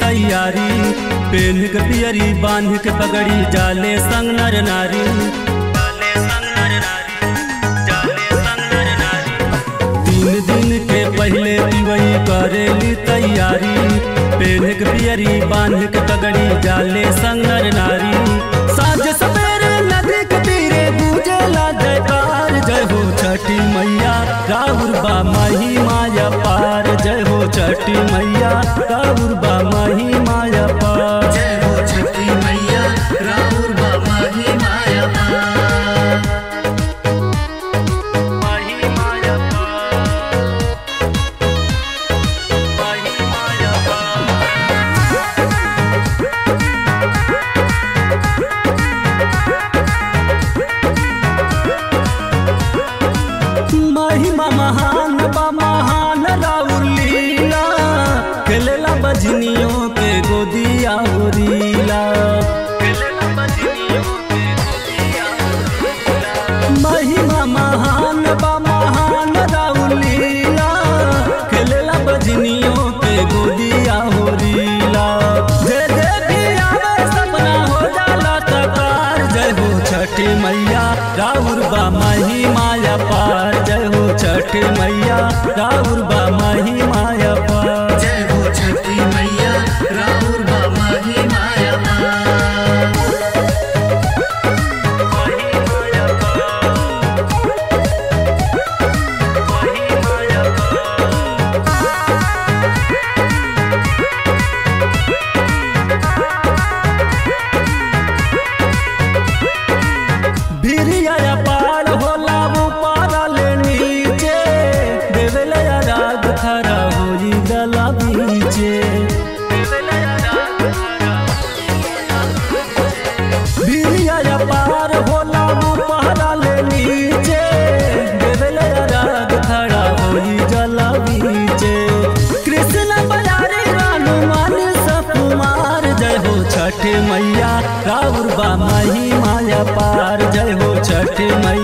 तैयारी पेन के पियरी बांध के पगड़ी जाले संग नर नारी जाले संग नर नारी, जाले संग नर नारी। तीन दिन के पहले पिवई करेली तैयारी पेन के पियरी बांध के पगड़ी जाले संग नर नारी साँझ सवेरे नदी के तीरे गूंजेला जयकार जय हो छठी मैया राहुल बा माही माया पार जय हो छठी मैया राहुल बा माही माया पार जय हो छठी मैया राहुल बाबा ही माया पार। माही माया पार माही माया पार महिमा महान बा महान राउर लीला खेलेला बजनियों के गोदिया होरीला खेलेला बजनियों के गोदिया महिमा महान बा महान राउर लीला खेलेला बजनियों के गोदिया होरीला जे जे भी आवे सपना हो जाला तकार जय हो छठी मैया राउर बा माही माया पार जय हो छठी मैया राउर बा माही माया पार जय हो छठी मैया राहुल बाबा ही माया पार। माही माया पार माही माया पार भिरिया पार होला वो पारल नीचे देवले राग खरा होई गला बीचे भिरिया पार होला वो पारल नीचे देवले राग खरा होई गला बीचे कृष्ण बजारे रानू मान सकुमार जय हो छठ मैया राउर बा माही माया पार जय हो छठ मैया